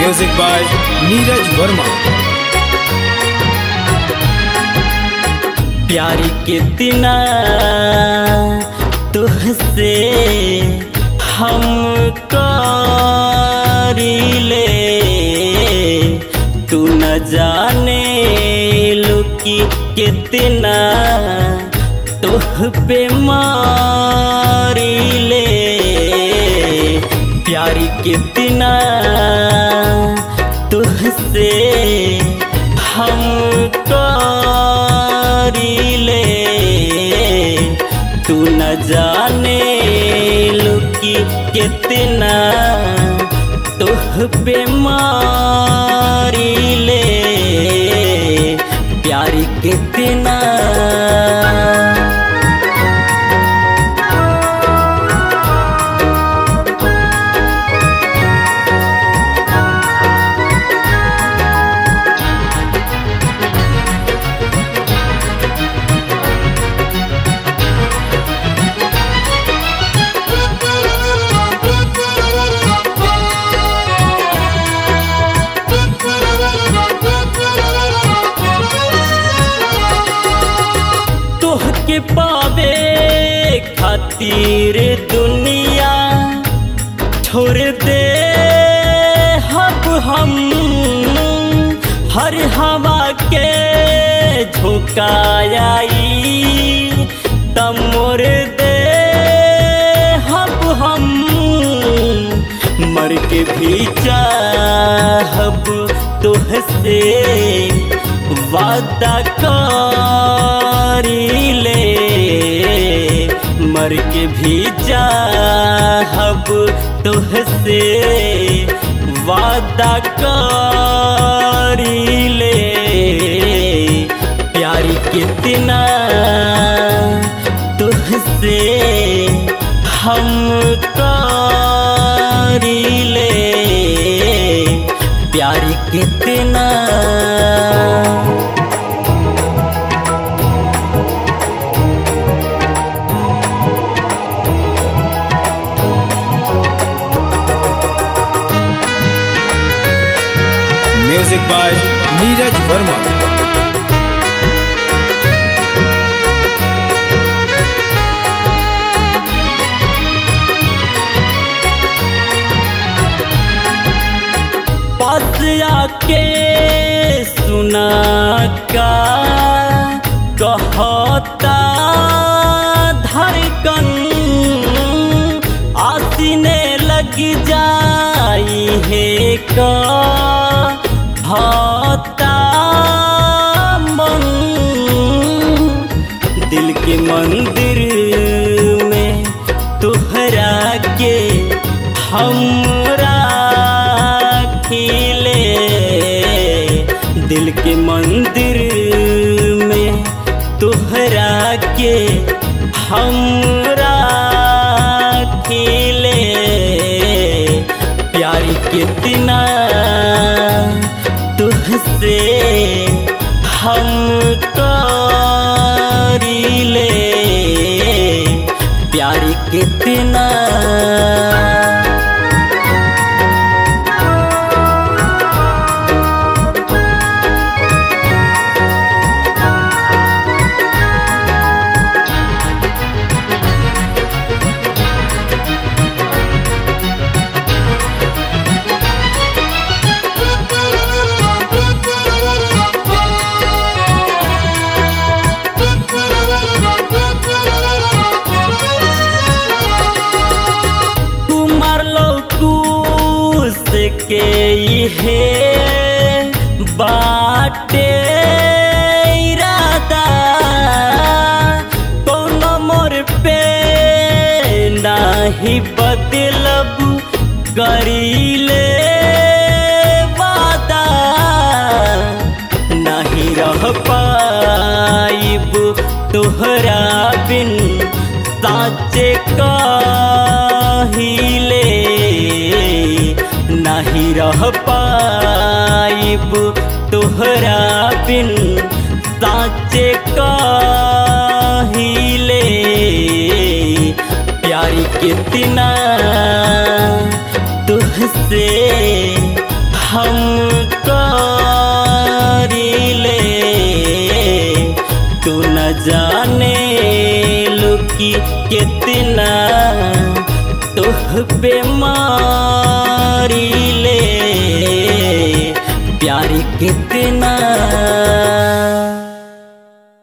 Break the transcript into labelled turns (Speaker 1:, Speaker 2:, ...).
Speaker 1: music by Neeraj Verma
Speaker 2: प्यारी कितना तुझसे हम ले तू न जाने लुकी कितना तुह पे मारी ले प्यारी कितना तुझसे हम ले तू न जाने लुकी कितना तुह पे मारी ले प्यारी कितना तोहके पावे खातिर दुनिया छोड़ दे हब हम हर हवा के झुकाई तमोर दे हब हम मर के भी चाहब तुहसे वादा करी ले मर के भी चाहब तुहसे वादा करी ले प्यारी कितना तुहसे हम ले प्यारी कितना
Speaker 1: म्यूजिक बाय नीरज वर्मा
Speaker 2: पास आके सुना का कहता धड़कन आसीने लग जाई है का भाता मन दिल के मंदिर में तुहरा के हमरा खिले दिल के मंदिर में तुहरा के हमरा खिले प्यारी कितना तुझसे हम ले प्यारी कितना तुम्हार लौकूस के हे बाटे इरादा कोनो मोर पे नाही बदलब करीले वादा नहीं रह पाइब तोहरा बिन साचे कहिले नहीं रह पाइब तोहरा बिन साचे कहिले प्यारी कितना तुझसे हम करीले तू न जाने लुकी कितना तुह पे मारीले प्यार कितना